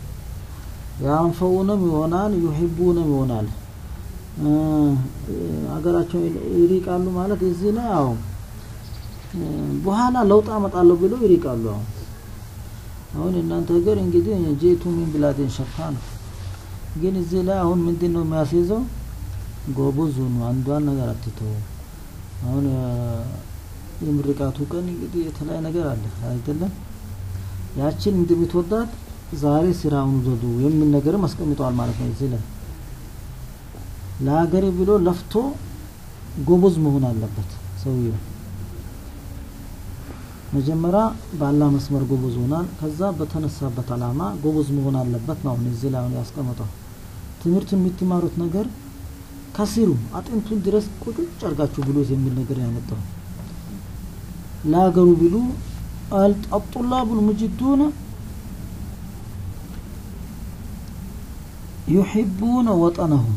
ያንፈውንም ይሆናል ዩሂቡንም ይሆናል እ፣ ሀገራቸው ይሪቃሉ ማለት እዚህ ላይ አዎ እ፣ በኋላ ለውጥ አመጣለሁ ብለው ይሪቃሉ። አሁን አሁን የእናንተ ሀገር እንግዲህ ጄቱ ሚን ብላዴን ሸፋ ነው። ግን እዚህ ላይ አሁን ምንድን ነው የሚያስይዘው? ጎበዝ ሁኑ፣ አንዷን ነገር አትተው። አሁን እ፣ የምርቃቱ ቀን እንግዲህ የተለያየ ነገር አለ አይደለም? ያችን እንደምትወዳት ዛሬ ስራውን ውደዱ የሚል ነገርም አስቀምጠዋል ማለት ነው። እዚህ ላይ ለሀገሬ ብሎ ለፍቶ ጎበዝ መሆን አለበት ሰውየው። መጀመሪያ በአላህ መስመር ጎበዝ ሆናል። ከዛ በተነሳበት አላማ ጎበዝ መሆን አለበት ነው። አሁን እዚህ ላይ አሁን ያስቀመጠው ትምህርቱን የምትማሩት ነገር ከስሩ አጥንቱን ድረስ ቁጭ አርጋችሁ ብሎት የሚል ነገር ያመጣው ለሀገሩ ቢሉ አልጠጡላቡል ሙጅዱነ ዩሒቡነ ወጠነሁም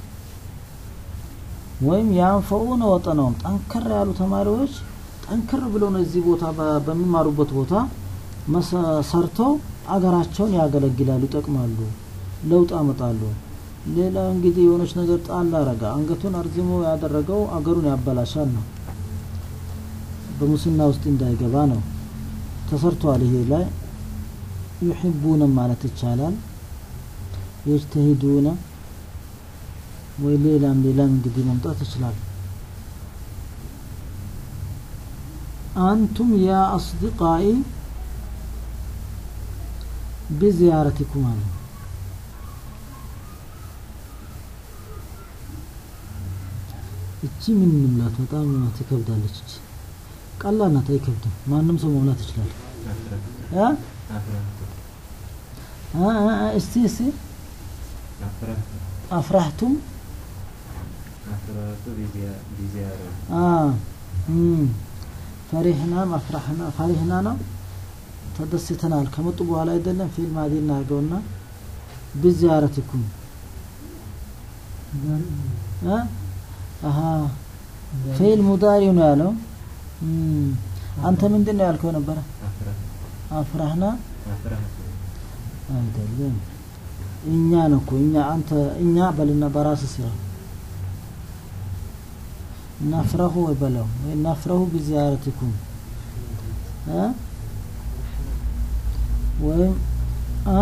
ወይም ያንፈኡነ ወጠነሁም ጠንከር ያሉ ተማሪዎች ጠንከር ብለው ነው እዚህ ቦታ በ- በሚማሩበት ቦታ መሰ- ሰርተው አገራቸውን ያገለግላሉ፣ ይጠቅማሉ፣ ለውጥ ያመጣሉ። ሌላ እንግዲህ የሆነች ነገር ጣል አረጋ አንገቱን አርዝሞ ያደረገው አገሩን ያበላሻል ነው። በሙስና ውስጥ እንዳይገባ ነው። ተሰርቷል። ይሄ ላይ ዩሒቡነ ማለት ይቻላል። የጅተሂዱነ ወይ ሌላም ሌላም እንግዲህ መምጣት ይችላል። አንቱም ያ አስዲቃኢ ቢዚያረቲኩም አለ። እቺ ምን እንምላት? በጣም ትከብዳለች። እቺ ቀላል ናት፣ አይከብድም። ማንም ሰው መሙላት ይችላል። እ? እ፣ እ፣ እ፣ እስቲ እስቲ አፍራህቱም አ እም ፈሪህና አፍራህና ፈሪህና ነው ተደስተናል። ከመጡ በኋላ አይደለም ፊልም አዲ እናድርገውና ቢዚያረቲኩም እ አሃ ፊል ሙዳሪ ነው ያለው። እም አንተ ምንድን ነው ያልከው ነበረ? አፍራህና አይደለም እኛ ነው እኮ እኛ አንተ እኛ በልና በራስ ስራ ናፍረሁ ወይ በለው ወይ ናፍረሁ ቢዚያረቲኩም እ ወይም አ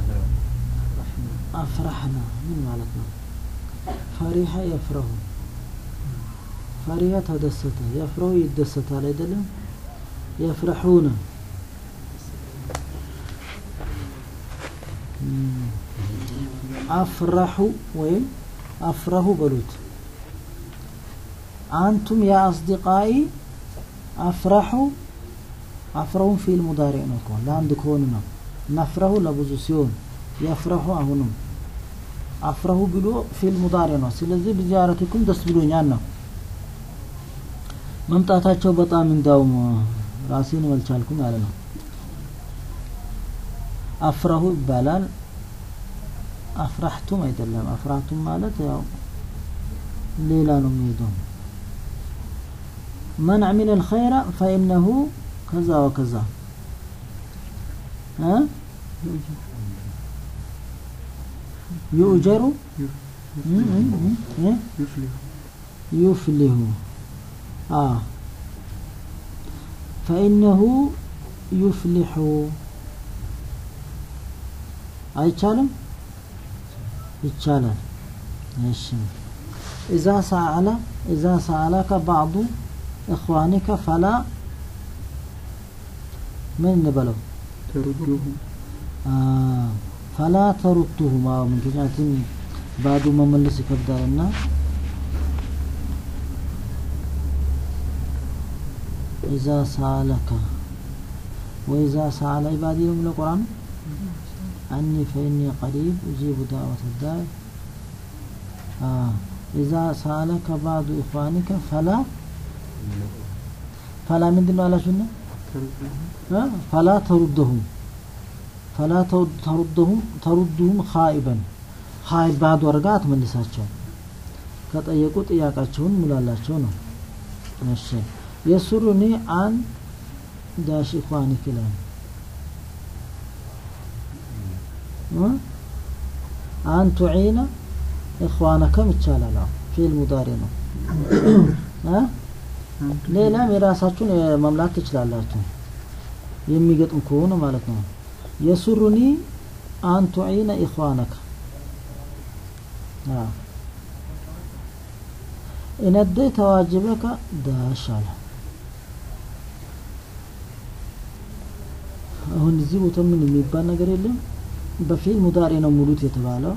አፍራህና ምን ማለት ነው? ፈሪሀ የፍረሁ ፈሪሀ ተደሰተ፣ የፍረሁ ይደሰታል አይደለም? የፍረሑነ እም አፍራሁ ወይም አፍረሁ በሉት። አንቱም ያ አስዲቃኢ አፍራሁ አፍረሁን ፊል ሙዳሪ ነው እኮ ለአንድ ከሆኑ ነው። ነፍረሁ ለብዙ ሲሆን የፍረሁ አሁንም አፍረሁ ብሎ ፊል ሙዳሪ ነው። ስለዚህ ቢዚያረቲኩም ደስ ብሎኛል ነው መምጣታቸው። በጣም እንዳውም ራሴን መልቻልኩም ያለ ነው። አፍረሁ ይባላል። አፍራህቱም አይደለም። አፍራህቱም ማለት ያው ሌላ ነው የሚሄደው። መን አሚለ ልኸይረ ፈኢነሁ ከዛ ወከዛ እ ዩእጀሩ ዩፍሊሁ አ ፈኢነሁ ዩፍሊሑ አይቻልም? ይቻላል። እሺ ኢዛ ሰአለ ኢዛ ሰአለከ ባዕዱ እኽዋኒከ ፈላ ምን እንበለው ተሩዱሁም ፈላ ተሩቱሁም። አዎ ምክንያቱም ባዱ መመለስ ይከብዳልና ኢዛ ሰአለከ ወኢዛ ሰአለ ኢባዲ ነው የሚለው ቁርአን አኒ ፈኢኒ ቀሪብ ኡጂቡ ዳዕወተ ዳዕ ኢዛ ሰአለከ ባዕዱ ኢኽዋኒከ ፈላ ፈላ ምንድን ነው አላችሁና ፈላ ተሩደሁም ፈላ ተሩደሁም ተሩድሁም ኻኢበን ኻኢብ ባዶ አድርጋ አትመልሳቸው። ከጠየቁ ጥያቄያቸውን ሙላላቸው ነው። እሺ የሱሩኒ አን ዳሽ ኢኽዋኒክ ይላል አን ቱዒነ ኢኽዋነከም ይቻላል። አዎ ፊል ሙዳሪ ነው። ሌላም የራሳችሁን መምላት ትችላላችሁ የሚገጥም ከሆነ ማለት ነው። የሱሩኒ አን ቱዒነ ኢኽዋነከ ኢነደይተ ዋጅበከ ዳሽ አለ። አሁን እዚህ ቦታ ምን የሚባል ነገር የለም። በፊል ሙዳሪ ነው ሙሉት የተባለው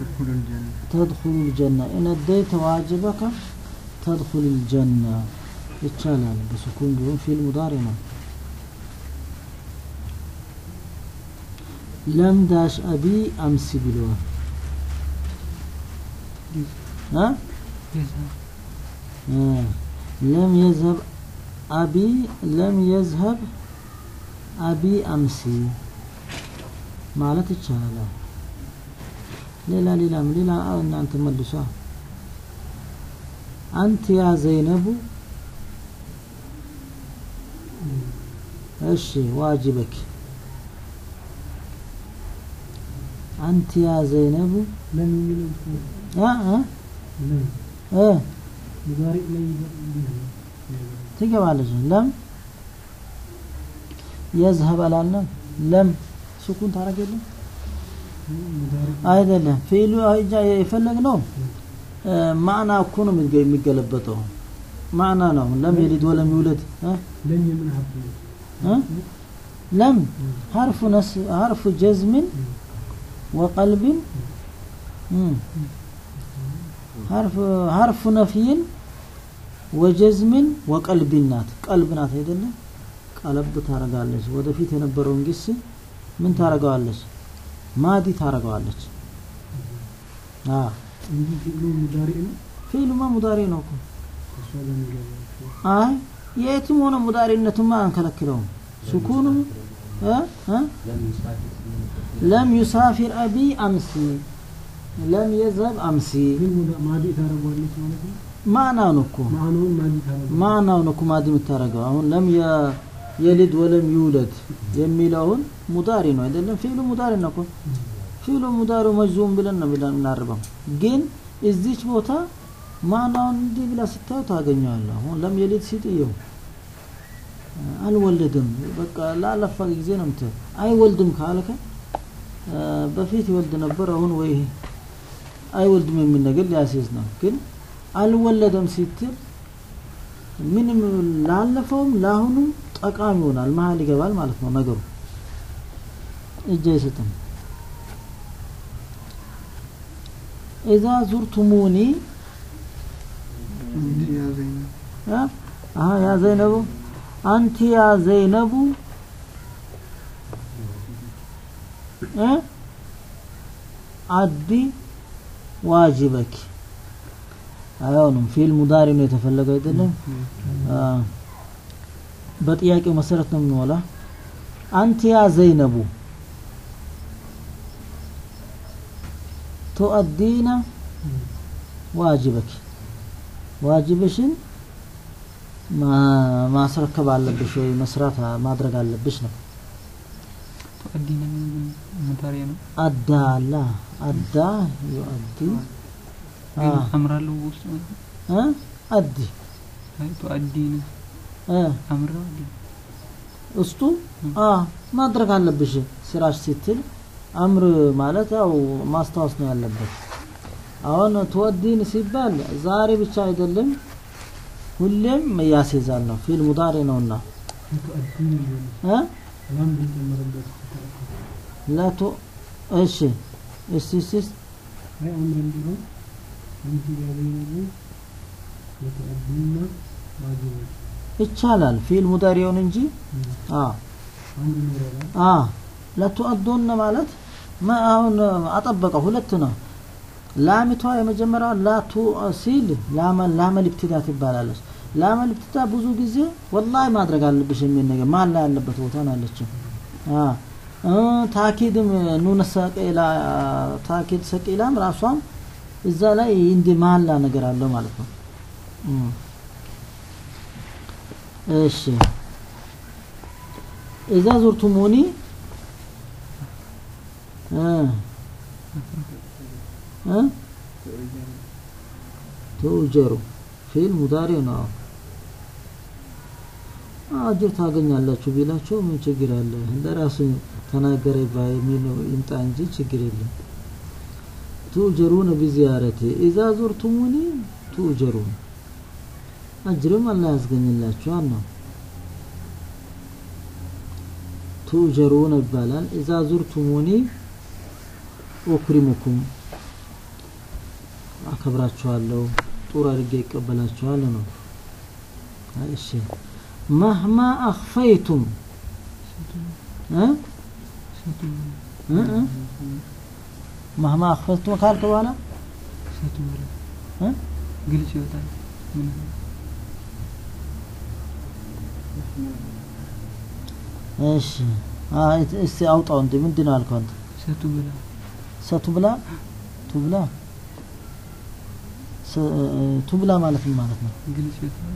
ተድኹሉ ልጀና ኢነደይተ ዋጅበከ ተድኹሉ ልጀና ይቻላል በሱኩን ቢሆን ፊል ሙዳሪ ነው ለም ዳሽ አቢ አምሲ ብለዋል እ የዛ- እ ለም የዝሀብ አቢ ለም የዝሀብ አቢ አምሲ ማለት ይቻላል ሌላ ሌላም ሌላ አዎ፣ እናንተ መልሷ አንተ ያ ዘይነቡ እሺ ዋጅበክ አንተ ያ ዘይነቡ ለም የሚለው እኮ አ አ ለም እ ሙዳሪ ላይ እንዲህ ነው ትገባለች ለም የዝሀብ አላልንም ለም ሱኩን ታረግ የለም ሙዳሪ አይደለም ፊሉ አይጃ የፈለግነው እ፣ ማዕና እኮ ነው የሚገ- የሚገለበጠው ማዕና ነው ለም የሊድ ወለም ይውለድ እ? ለም የምን ሀብት ነው እ? ለም ሀርፉ ነስ ሀርፉ ጀዝምን ወቀልብን እ፣ ሀርፍ ሀርፉ ነፍይን ወጀዝምን ወቀልብን ናት ቀልብ ናት አይደለም ቀለብ ታረጋለች ወደፊት የነበረውን ግስ ምን ታረገዋለች ማዲ ታረገዋለች አ እንጂ ፊዕሉ ሙዳሪ ነው ፊልማ ሙዳሪ ነው እኮ እሷ ለሚገባ አይ የትም ሆነ ሙዳሪነቱማ አንከለክለውም ሱኩኑ እ እ ለም ዩሳፊር አቢ አምሲ ለም የዘብ አምሲ ግን ሙዳ- ማዲ ታደርጓለች ማለት ነው ማዕናው ነው እኮ ማዕናውን ማዲ ታደርጓለች ማዕናው ነው እኮ ማዲ የምታደርገው አሁን ለም የ- የሊድ ወለም ይውለድ የሚለውን ሙዳሪ ነው አይደለም ፊሉ ሙዳሪ ነው እኮ ፊሉ ሙዳሪ መጅዙም ብለን ነው ብለን የምናርበው ግን እዚች ቦታ ማዕናውን እንዲህ ብላ ስታዩ ታገኘዋለህ አሁን ለም የሊድ ሲጥየው አልወለድም በቃ ላለፋ ጊዜ ነው ምት አይወልድም ካልከ አ፣ በፊት ይወልድ ነበር አሁን ወይ አይወልድም የሚል ነገር ሊያስይዝ ነው ግን አልወለደም ሲትል ምንም ላለፈውም ለአሁኑም ጠቃሚ ይሆናል መሀል ይገባል ማለት ነው ነገሩ እጅ አይሰጥም ኢዛ ዙርቱሙኒ እንዲህ ያዘኝ ነው። አ አሀ ያ ዘይነቡ አንቲ ያ ዘይነቡ እ አዲ ዋጅበክ አይሆንም ፊል ሙዳሪ ነው የተፈለገው አይደለም አ በጥያቄው መሰረት ነው የምንሞላ አንቲ ያ ዘይነቡ ቱአዲነ ዋጅበክ ዋጅብሽን ማ- ማስረከብ አለብሽ ወይ መስራት ማድረግ አለብሽ ነው ተቀዲነ ሙዳሪያ ነው አዳ አላ አዳ ዩአዲ አ ግን አምራለሁ ውስጥ ማለት ነው እ አዲ አይ ተቀዲነ እ አምራ አለ እስቱ አ ማድረግ አለብሽ ስራሽ ስትል አምር ማለት ያው ማስታወስ ነው ያለበት አሁን ትወዲን ሲባል ዛሬ ብቻ አይደለም ሁሌም ያስይዛል ነው ፊል ሙዳሪ ነውና ተአዲን ሊሆን እ ላም ብንጨምርበት ላቶ እሺ እስቲ እስቲ እስቲ አይ አምረን ቢሆን አንቲ ያበይነቡ ለተአዲና ዋጅቦች ይቻላል ፊል ሙዳሪውን እንጂ አ አንድ ይኖራል አ ለቱአዱነ ማለት ማ አሁን አጠበቀ ሁለት ነው ላሚቷ የመጀመሪያው ላቱ ሲል ላመ ላመል ኢብትዳ ትባላለች ላመል ኢብትዳ ብዙ ጊዜ ወላሂ ማድረግ አለብሽ የሚል ነገር ማን ላይ ያለበት ቦታ ነው ያለችው አ እ ታኪድም ኑነ ሰቂላ ታኪድ ሰቂላም ራሷም እዛ ላይ እንዲህ መሀላ ነገር አለው ማለት ነው እም። እሺ እዛ ዙርቱሙኒ እ እ ትኡጀሩ ፊል ሙዳሪ ነው አጅር ታገኛላችሁ ቢላቸው ምን ችግር አለ ለራሱ ተናገረ ባይ የሚለው ይምጣ እንጂ ችግር የለም ትኡጀሩነ ቢዚያረቲ ኢዛ ዙርቱሙኒ ትኡጀሩን አጅርም አላህ ያስገኝላችኋል ነው ትኡጀሩን ይባላል ኢዛ ዙርቱሙኒ ኡክሪሙኩም አከብራችኋለሁ ጡር አድርጌ ይቀበላችኋል ነው እሺ መህማ አኽፈይቱም እ ሰቱ እ እ መህማ አኽፈይቱም ካልክ በኋላ ሰቱ ብላ እ ግልጽ ይወጣል። ምን እሺ አይ እስቲ አውጣው እንዴ ምንድን ነው አልከው አንተ ሰቱ ብላ ሰቱ ብላ ቱብላ ሰ- ቱብላ ማለት ምን ማለት ነው ግልጽ ይወጣል።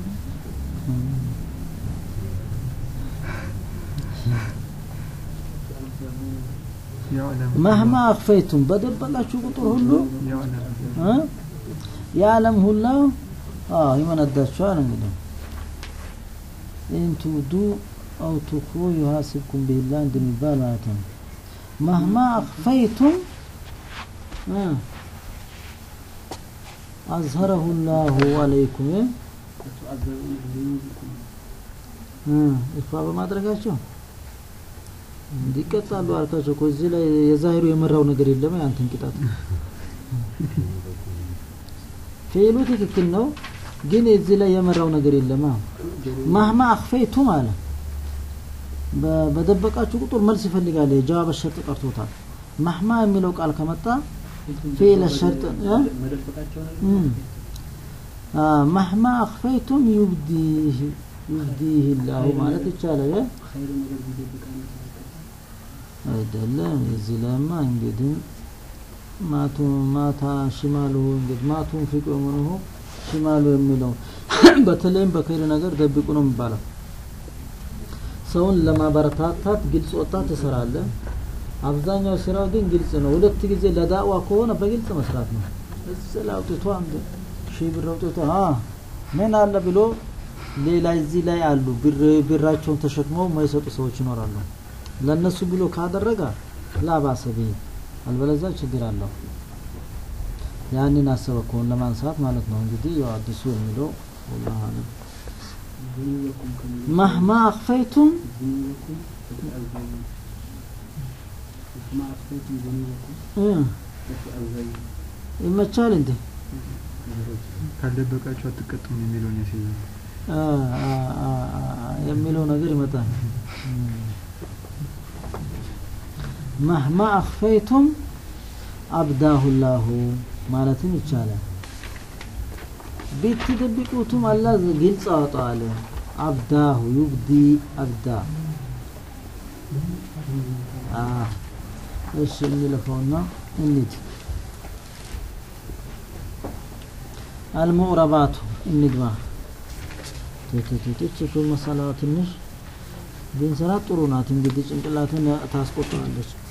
ያዕለም መህማ አኽፈይቱም በደበቃችሁ ቁጥር ሁሉ ያዕለም እ የዓለም ሁላ አዎ ይመነዳችኋል እንግዲህ ኢንቱዱ አው ቱኹ ዩሃሲብኩም ቢላህ እንደሚባል ማለት ነው መህማ አኽፈይቱም እ አዝሀረሁ ላሁ አለይኩም እ እ ኢኽፋ በማድረጋቸው እንዲቀጣሉ አልካቸው እኮ እዚህ ላይ የዛሂሩ የመራው ነገር የለም ያንተን ቅጣት ፊሉ ትክክል ነው ግን እዚህ ላይ የመራው ነገር የለም ማህማ አክፈይቱም አለ በ- በደበቃችሁ ቁጥር መልስ ይፈልጋል የጀዋብ ሸርጥ ቀርቶታል ማህማ የሚለው ቃል ከመጣ ፊል ሸርጥ እ? እም። አ፣ ማህማ አክፈይቱም ዩብዲህ ዩብዲህ ላሁ ማለት ይቻላል እ? አይደለም እዚህ ላይማ እንግዲህ ማቱ ማታ ሽማሉ እንግዲህ ማቱን ፊቁ ምንሁ ሽማሉ የሚለው በተለይም በኸይር ነገር ደብቁ ነው የሚባለው ሰውን ለማበረታታት ግልጽ ወጣ ትሰራለህ አብዛኛው ስራው ግን ግልጽ ነው ሁለት ጊዜ ለዳዋ ከሆነ በግልጽ መስራት ነው እዚህ ላይ አውጥቶ አንድ ሺህ ብር አውጥቶ አ ምን አለ ብሎ ሌላ እዚህ ላይ አሉ ብር ብራቸውን ተሸክመው የማይሰጡ ሰዎች ይኖራሉ ለነሱ ብሎ ካደረገ ላባሰቢ አልበለዚያ ችግር አለው ያንን አሰበ ከሆን ለማንሳት ማለት ነው እንግዲህ ያው አዲሱ የሚለው والله أعلم مهما أخفيتم እ ይመቻል እንዴ ካልደበቃችሁ አትቀጡም የሚለውን ያስይዛል። አ አ አ አ የሚለው ነገር ይመጣል መህማ አክፈይቱም አብዳሁ ላሁ ማለትም ይቻላል ብትደብቁትም አላህ ግልጽ አወጣዋል አብዳሁ ዩብዲ አብዳ አ እሺ እንለፈውና እንሂድ አልሙዕረባቱ እንግባ ትትትች መሰላ ትንሽ ብንሰራ ጥሩ ናት እንግዲህ ጭንቅላትን ታስቆጥራለች